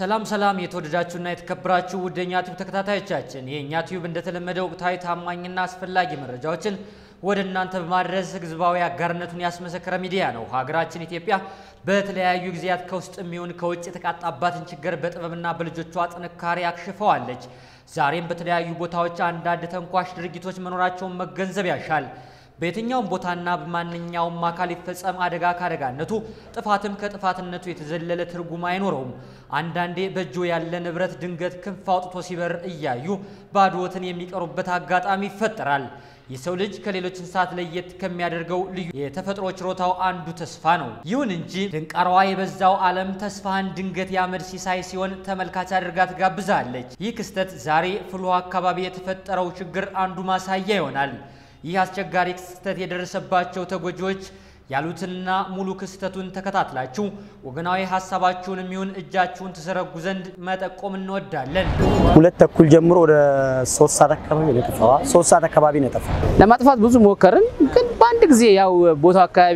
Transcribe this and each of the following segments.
ሰላም ሰላም የተወደዳችሁና የተከበራችሁ ውድ የኛ ቲዩብ ተከታታዮቻችን የእኛ ቲዩብ እንደተለመደ ወቅታዊ ታማኝና አስፈላጊ መረጃዎችን ወደ እናንተ በማድረስ ህዝባዊ አጋርነቱን ያስመሰከረ ሚዲያ ነው። ሀገራችን ኢትዮጵያ በተለያዩ ጊዜያት ከውስጥ የሚሆን ከውጭ የተቃጣባትን ችግር በጥበብና በልጆቿ ጥንካሬ አክሽፈዋለች። ዛሬም በተለያዩ ቦታዎች አንዳንድ ተንኳሽ ድርጊቶች መኖራቸውን መገንዘብ ያሻል። በየትኛውም ቦታና በማንኛውም አካል ይፈጸም አደጋ ካደጋነቱ ጥፋትም ከጥፋትነቱ የተዘለለ ትርጉም አይኖረውም። አንዳንዴ በእጆ ያለ ንብረት ድንገት ክንፍ አውጥቶ ሲበር እያዩ ባዶትን የሚቀሩበት አጋጣሚ ይፈጠራል። የሰው ልጅ ከሌሎች እንስሳት ለየት ከሚያደርገው ልዩ የተፈጥሮ ችሮታው አንዱ ተስፋ ነው። ይሁን እንጂ ድንቃራዋ የበዛው ዓለም ተስፋህን ድንገት ያመድ ሲሳይ ሲሆን ተመልካች አድርጋ ትጋብዛለች። ይህ ክስተት ዛሬ ፍልውሃ አካባቢ የተፈጠረው ችግር አንዱ ማሳያ ይሆናል። ይህ አስቸጋሪ ክስተት የደረሰባቸው ተጎጂዎች ያሉትንና ሙሉ ክስተቱን ተከታትላችሁ ወገናዊ ሀሳባችሁን የሚሆን እጃችሁን ትዘረጉ ዘንድ መጠቆም እንወዳለን። ሁለት ተኩል ጀምሮ ወደ ሶስት ሰዓት አካባቢ ነው የጠፋው። ሶስት ሰዓት አካባቢ ነው የጠፋው። ለማጥፋት ብዙ ሞከርን፣ ግን በአንድ ጊዜ ያው ቦታው አካባቢ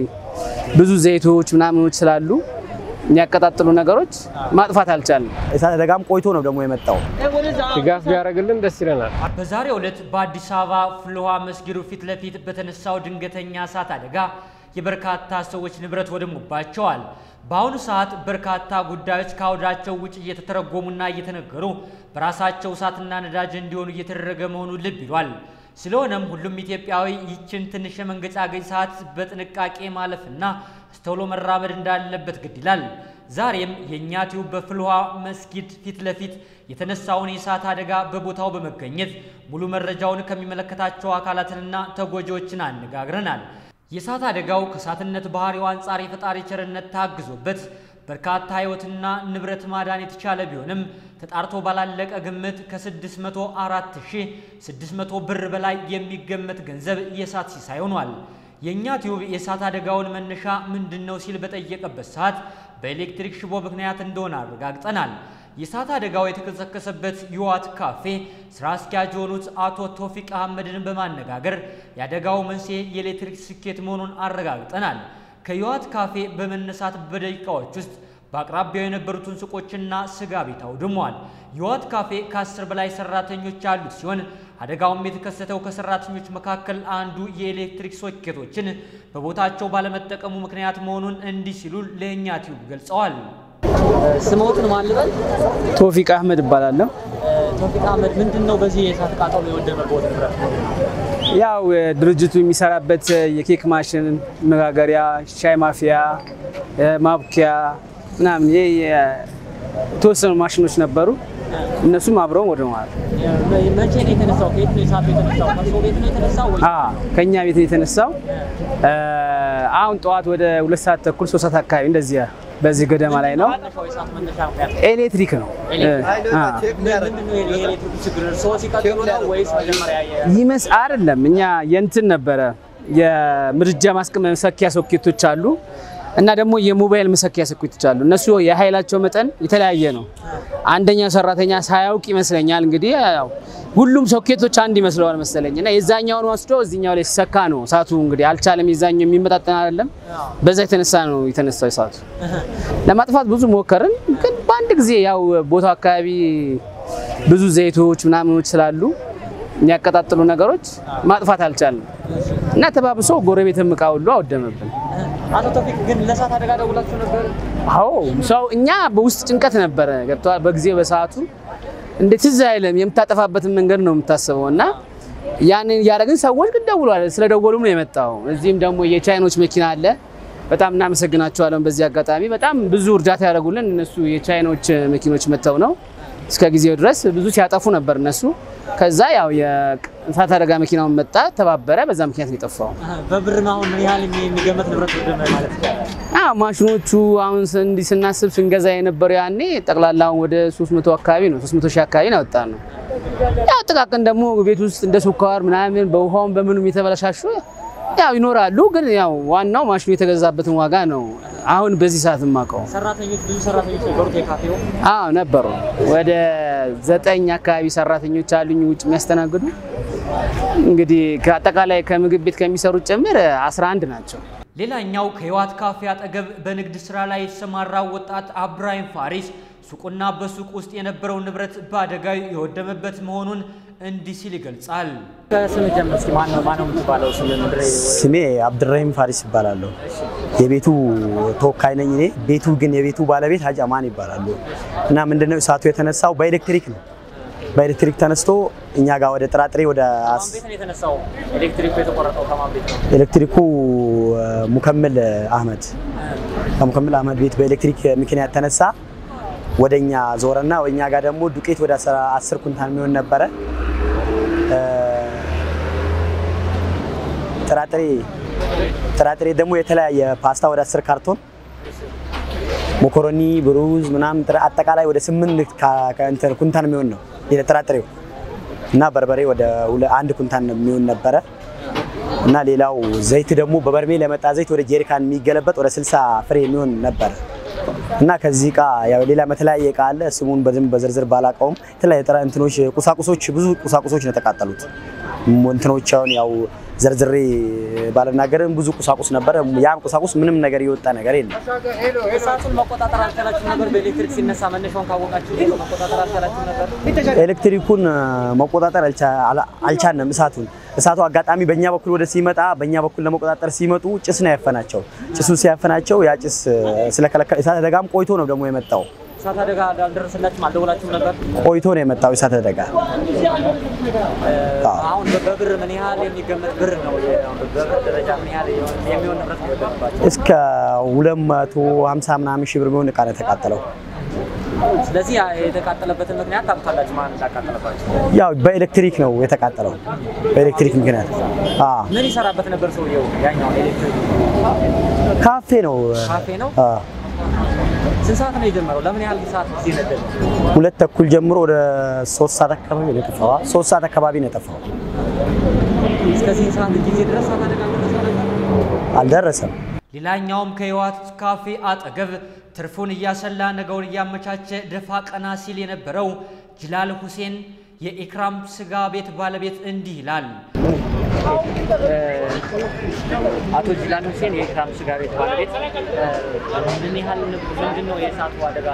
ብዙ ዘይቶች ምናምኖች ስላሉ የሚያቀጣጥሉ ነገሮች ማጥፋት አልቻልንም። እሳት አደጋም ቆይቶ ነው ደግሞ የመጣው። ድጋፍ ቢያደርግልን ደስ ይለናል። በዛሬው ዕለት በአዲስ አበባ ፍልውሃ መስጊዱ ፊት ለፊት በተነሳው ድንገተኛ እሳት አደጋ የበርካታ ሰዎች ንብረት ወድሞባቸዋል። በአሁኑ ሰዓት በርካታ ጉዳዮች ከአውዳቸው ውጭ እየተተረጎሙና እየተነገሩ በራሳቸው እሳትና ነዳጅ እንዲሆኑ እየተደረገ መሆኑን ልብ ይሏል። ስለሆነም ሁሉም ኢትዮጵያዊ ይችን ትንሽ የመንገጫገጭ ሰዓት በጥንቃቄ ማለፍና አስተውሎ መራመድ እንዳለበት ግድ ይላል። ዛሬም የእኛ ቲዩብ በፍልውሃ መስጊድ ፊት ለፊት የተነሳውን የእሳት አደጋ በቦታው በመገኘት ሙሉ መረጃውን ከሚመለከታቸው አካላትንና ተጎጂዎችን አነጋግረናል። የእሳት አደጋው ከእሳትነት ባህሪው አንጻር የፈጣሪ ቸርነት ታግዞበት በርካታ ሕይወትና ንብረት ማዳን የተቻለ ቢሆንም ተጣርቶ ባላለቀ ግምት ከ604600 ብር በላይ የሚገመት ገንዘብ የእሳት ሲሳይ ሆኗል። የእኛ ቲዩብ የእሳት አደጋውን መነሻ ምንድን ነው ሲል በጠየቀበት ሰዓት በኤሌክትሪክ ሽቦ ምክንያት እንደሆነ አረጋግጠናል። የእሳት አደጋው የተከሰከሰበት ዩዋት ካፌ ስራ አስኪያጅ የሆኑት አቶ ቶፊቅ አህመድን በማነጋገር የአደጋው መንስኤ የኤሌክትሪክ ስኬት መሆኑን አረጋግጠናል። ከዩዋት ካፌ በመነሳት በደቂቃዎች ውስጥ በአቅራቢያው የነበሩትን ሱቆችና ስጋ ቤት አውድሟል። ዩዋት ካፌ ከአስር በላይ ሰራተኞች ያሉት ሲሆን አደጋውም የተከሰተው ከሰራተኞች መካከል አንዱ የኤሌክትሪክ ሶኬቶችን በቦታቸው ባለመጠቀሙ ምክንያት መሆኑን እንዲህ ሲሉ ለእኛ ቲዩብ ገልጸዋል። ስሞትን ማልበል ቶፊቅ አህመድ እባላለሁ። ቶፊቅ አህመድ ምንድን ነው በዚህ የእሳት ቃጠሎ የወደመበት ንብረት? ያው ድርጅቱ የሚሰራበት የኬክ ማሽን መጋገሪያ፣ ሻይ ማፊያ፣ ማብኪያ ምናምን ይሄ የተወሰኑ ማሽኖች ነበሩ። እነሱም አብረው ወድመዋል። መቼ ነው የተነሳው? ከየት ነው የእሳቱ የተነሳው? ከእርሶ ቤት ነው የተነሳው ወይ? አ ከኛ ቤት ነው የተነሳው። አሁን ጠዋት ወደ ሁለት ሰዓት ተኩል ሶስት ሰዓት አካባቢ እንደዚህ በዚህ ገደማ ላይ ነው። መነሻው የእሳት መነሻ ምክንያት ኤሌክትሪክ ነው አ ምንድን ነው የኤሌክትሪክ ችግር? እርስዎ ሲቀጥሉ ነው ወይስ መጀመሪያ የ- ይመስ አይደለም። እኛ የእንትን ነበረ የምድጃ ማስቀመጥ መሰኪያ ሶኬቶች አሉ እና ደግሞ የሞባይል መሰኪያ ሶኬቶች አሉ። እነሱ የኃይላቸው መጠን የተለያየ ነው። አንደኛው ሰራተኛ ሳያውቅ ይመስለኛል እንግዲህ ያው ሁሉም ሶኬቶች አንድ ይመስለዋል መሰለኝ እና የዛኛውን ወስዶ እዚኛው ላይ ሲሰካ ነው እሳቱ እንግዲህ አልቻለም። የዛኛው የሚመጣጠን አይደለም። በዛ የተነሳ ነው የተነሳው እሳቱ። ለማጥፋት ብዙ ሞከርን፣ ግን በአንድ ጊዜ ያው ቦታው አካባቢ ብዙ ዘይቶች ምናምኖች ስላሉ የሚያቀጣጥሉ ነገሮች ማጥፋት አልቻልንም እና ተባብሶ ጎረቤትም እቃ ሁሉ አወደመብን። አቶ ቶፊቅ ግን ለእሳት አደጋ ደውላችሁ ነበር? አዎ ሰው እኛ በውስጥ ጭንቀት ነበረ ገብተዋል። በጊዜው በሰዓቱ እንደ ትዝ አይልም የምታጠፋበትን መንገድ ነው የምታስበው እና ያንን እያደረግን ሰዎች ግን ደውሏል። ስለደወሉም ነው የመጣው። እዚህም ደግሞ የቻይኖች መኪና አለ። በጣም እናመሰግናቸዋለን። በዚህ አጋጣሚ በጣም ብዙ እርዳታ ያደረጉልን እነሱ የቻይኖች መኪኖች መጥተው ነው እስከ ጊዜው ድረስ ብዙ ሲያጠፉ ነበር እነሱ። ከዛ ያው የእሳት አደጋ መኪናውን መጣ ተባበረ። በዛ ምክንያት ነው የጠፋው። በብር አሁን ምን ያህል የሚገመት ንብረት ወደመ ማለት ይቻላል? አዎ ማሽኖቹ አሁን ስ- እንዲህ ስናስብ ስንገዛ የነበረው ያኔ ጠቅላላውን ወደ 300 አካባቢ ነው 300 ሺህ አካባቢ ነው ያወጣ ነው። ያው ጥቃቅን ደግሞ ቤት ውስጥ እንደ ስኳር ምናምን በውሃውም በምኑም የተበላሻሹ ያው ይኖራሉ። ግን ያው ዋናው ማሽኑ የተገዛበትን ዋጋ ነው አሁን በዚህ ሰዓት የማውቀው። ሰራተኞች ብዙ ሰራተኞች ነበሩት የካፌው። አዎ ነበሩ። ወደ ዘጠኝ አካባቢ ሰራተኞች አሉኝ ውጭ የሚያስተናግዱ። እንግዲህ ከአጠቃላይ ከምግብ ቤት ከሚሰሩት ጭምር 11 ናቸው። ሌላኛው ከህይወት ካፌ አጠገብ በንግድ ስራ ላይ የተሰማራው ወጣት አብራሂም ፋሪስ ሱቁና በሱቅ ውስጥ የነበረው ንብረት በአደጋው የወደመበት መሆኑን እንዲህ ሲል ይገልጻል። ከስም ጀምር እስኪ ማን ነው ማን ነው የምትባለው? ስም ምንድን ነው? ስሜ አብድራሂም ፋሪስ ይባላለሁ። የቤቱ ተወካይ ነኝ እኔ። ቤቱ ግን የቤቱ ባለቤት ሀጂ አማን ይባላሉ። እና ምንድነው እሳቱ የተነሳው በኤሌክትሪክ ነው። በኤሌክትሪክ ተነስቶ እኛ ጋር ወደ ጥራጥሬ ወደ አስ- ቤት ነው የተነሳው። ኤሌክትሪኩ የተቆረጠው ከማን ቤት ነው? ኤሌክትሪኩ እ፣ ሙከምል አህመድ ከሙከምል አህመድ ቤት በኤሌክትሪክ ምክንያት ተነሳ። ወደኛ ዞረና ወኛ ጋር ደግሞ ዱቄት ወደ 10 ኩንታል የሚሆን ነበረ። እ፣ ጥራጥሬ ጥራጥሬ ደግሞ የተለያየ ፓስታ ወደ 10 ካርቶን ሞኮሮኒ፣ ብሩዝ ምናምን ጥራ- አጠቃላይ ወደ 8 ካ- ከ- እንትን ኩንታል የሚሆን ነው ጥራጥሬው እና በርበሬ ወደ ሁለ- አንድ ኩንታል የሚሆን ነበረ እና ሌላው ዘይት ደግሞ በበርሜል የመጣ ዘይት ወደ ጄሪካን የሚገለበጥ ወደ 60 ፍሬ የሚሆን ነበረ እና ከዚህ እቃ ያው ሌላ የተለያየ እቃ አለ። ስሙን በደንብ በዝርዝር ባላውቀውም የተለያየ ጥራ እንትኖች ቁሳቁሶች ብዙ ቁሳቁሶች ነው የተቃጠሉት። ም- እንትኖች አሁን ያው ዘርዝሬ ባልናገርም ብዙ ቁሳቁስ ነበረ። ያም ቁሳቁስ ምንም ነገር የወጣ ነገር የለም። እሳቱን መቆጣጠር አልቻላችሁም ነበር? በኤሌክትሪክ ሲነሳ መነሻውን ካወቃችሁ መቆጣጠር አልቻላችሁም ነበር? ኤሌክትሪኩን እ፣ መቆጣጠር አልቻ- አላ- አልቻልንም። እሳቱን እሳቱ አጋጣሚ በእኛ በኩል ወደ ሲመጣ በእኛ በኩል ለመቆጣጠር ሲመጡ ጭስ ነው ያፈናቸው። ጭሱ ሲያፈናቸው ያ ጭስ እ፣ ስለከለከለ እሳት አደጋም ቆይቶ ነው ደግሞ የመጣው። እሳት አደጋ አልደረሰላችሁም? አልደወላችሁም ነበር? ቆይቶ ነው የመጣው እሳት አደጋ። አሁን በብር ምን ያህል የሚገመት ብር ነው? በብር ደረጃ ምን ያህል የሚሆን ንብረት ነው የወደመባቸው? እስከ 250 ምናምን ሺህ ብር የሚሆን እቃ ነው የተቃጠለው። ስለዚህ ያ የተቃጠለበትን ምክንያት ታውቃላችሁ? ማን እንዳቃጠለባቸው? ያው በኤሌክትሪክ ነው የተቃጠለው። በኤሌክትሪክ ምክንያት አ ምን ይሰራበት ነበር ሰውየው? ያኛው ኤሌክትሪክ ካፌ ነው። ካፌ ነው። አ ስንት ሰዓት ነው የጀመረው? ለምን ያህል ሰዓት ጊዜ ነበር? ሁለት ተኩል ጀምሮ ወደ ሶስት ሰዓት አካባቢ ነው የጠፋው። አ ሶስት ሰዓት አካባቢ ነው የጠፋው። እስከዚህ ሰዓት ጊዜ ድረስ እሳት አደጋ ደረሰ ነበር? አልደረሰም። ሌላኛውም ከህወሓት ካፌ አጠገብ ትርፉን እያሰላ ነገውን እያመቻቸ ደፋ ቀና ሲል የነበረው ጅላል ሁሴን የኢክራም ስጋ ቤት ባለቤት እንዲህ ይላል። አቶ ጅላን ሁሴን የኢክራም ስጋ ቤት ባለቤት ምን ያህል ምንድን ነው የእሳቱ አደጋ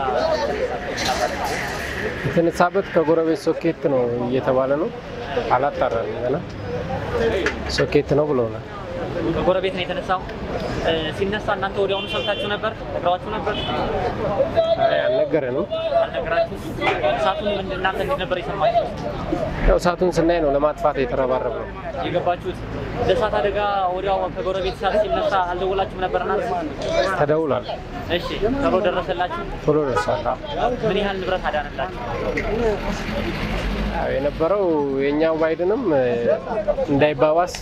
የተነሳበት ከጎረቤት ሶኬት ነው እየተባለ ነው። አላጣራንም ገና ሶኬት ነው ብለውናል። ከጎረቤት ነው የተነሳው። ሲነሳ እናንተ ወዲያውኑ ሰምታችሁ ነበር? ነግረዋችሁ ነበር? አይ አልነገረንም። አልነገራችሁ? እሳቱን ምንድን እናንተ እንዴት ነበር የሰማችሁት? ያው እሳቱን ስናይ ነው ለማጥፋት የተረባረብ ነው። የገባችሁት? ለእሳት አደጋ ወዲያው ከጎረቤት እሳት ሲነሳ አልደወላችሁም ነበር እናንተ? ተደውሏል። እሺ፣ ቶሎ ደረሰላችሁ? ቶሎ ደርሷል። ምን ያህል ንብረት አዳነላችሁ? ያው የነበረው የእኛው ባይድንም እንዳይባባስ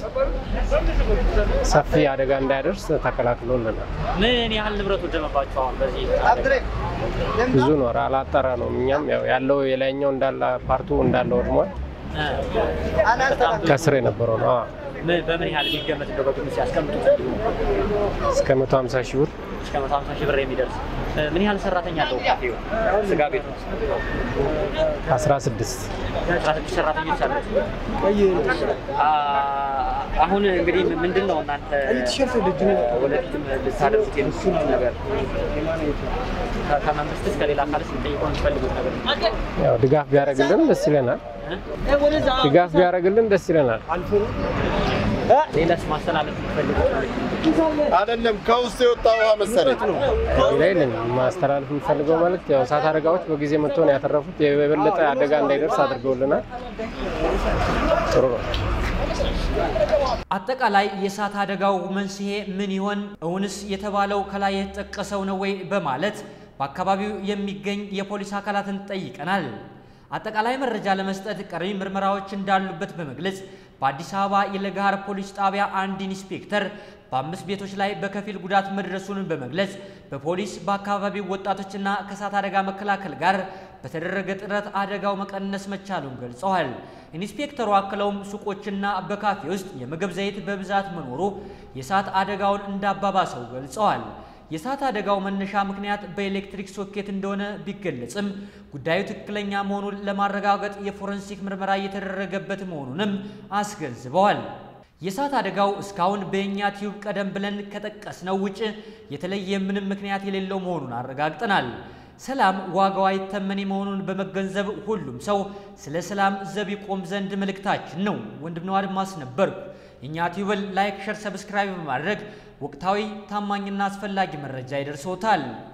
ሰፊ አደጋ እንዳያደርስ ተከላክሎልናል። ምን ያህል ንብረት ወደመባችሁ? አሁን በዚህ ብዙ ነው አላጠራ ነው። እኛም ያው ያለው የላይኛው እንዳለ ፓርቱ እንዳለ ወድሟል። እ፣ በጣም ብዙ ከስር የነበረው ነው አዎ። ምን- በምን ያህል የሚገመት እንደው በግምት ሲያስቀምጡት እስከ 150 ሺህ ብር እስከ 150 ሺህ ብር የሚደርስ እ፣ ምን ያህል ሰራተኛ አለው ካፌው ስጋ ቤት ውስጥ? 16 አስራ ስድስት ሰራተኞች አሉት። አ፣ አሁን እንግዲህ ምንድን ነው እናንተ ወደፊትም ልታደርጉት የምትችሉት ነገር ከ- ከመንግስትስ ከሌላ አካልስ ልጠይቁ የምትፈልጉት ነገር ያው ድጋፍ ቢያደርግልን ደስ ይለናል። ድጋፍ ቢያደርግልን ደስ ይለናል። ሌላስ ማስተላለፍ የምትፈልጉት መልዕክት? አይደለም ከውስጥ የወጣ ውሃ መሰለኝ። ሌላ የለን ማስተላለፍ የምፈልገው መልእክት ያው እሳት አደጋዎች በጊዜ መጥቶ ነው ያተረፉት። የበለጠ አደጋ እንዳይደርስ አድርገውልናል። ጥሩ ነው። አጠቃላይ የእሳት አደጋው መንስኤ ምን ይሆን? እውንስ የተባለው ከላይ የተጠቀሰው ነው ወይ? በማለት በአካባቢው የሚገኝ የፖሊስ አካላትን ጠይቀናል። አጠቃላይ መረጃ ለመስጠት ቀሪ ምርመራዎች እንዳሉበት በመግለጽ በአዲስ አበባ የለገሃር ፖሊስ ጣቢያ አንድ ኢንስፔክተር በአምስት ቤቶች ላይ በከፊል ጉዳት መድረሱን በመግለጽ በፖሊስ በአካባቢው ወጣቶችና ከእሳት አደጋ መከላከል ጋር በተደረገ ጥረት አደጋው መቀነስ መቻሉን ገልጸዋል። ኢንስፔክተሩ አክለውም ሱቆችና በካፌ ውስጥ የምግብ ዘይት በብዛት መኖሩ የእሳት አደጋውን እንዳባባሰው ገልጸዋል። የእሳት አደጋው መነሻ ምክንያት በኤሌክትሪክ ሶኬት እንደሆነ ቢገለጽም ጉዳዩ ትክክለኛ መሆኑን ለማረጋገጥ የፎረንሲክ ምርመራ እየተደረገበት መሆኑንም አስገንዝበዋል። የእሳት አደጋው እስካሁን በእኛ ቲዩብ ቀደም ብለን ከጠቀስነው ውጭ የተለየ ምንም ምክንያት የሌለው መሆኑን አረጋግጠናል። ሰላም ዋጋው አይተመኔ መሆኑን በመገንዘብ ሁሉም ሰው ስለ ሰላም ዘብ ይቆም ዘንድ መልእክታችን ነው። ወንድምነው አድማስ ነበርኩ። የእኛ ቲዩብን ላይክ፣ ሸር፣ ሰብስክራይብ በማድረግ ወቅታዊ ታማኝና አስፈላጊ መረጃ ይደርሶታል።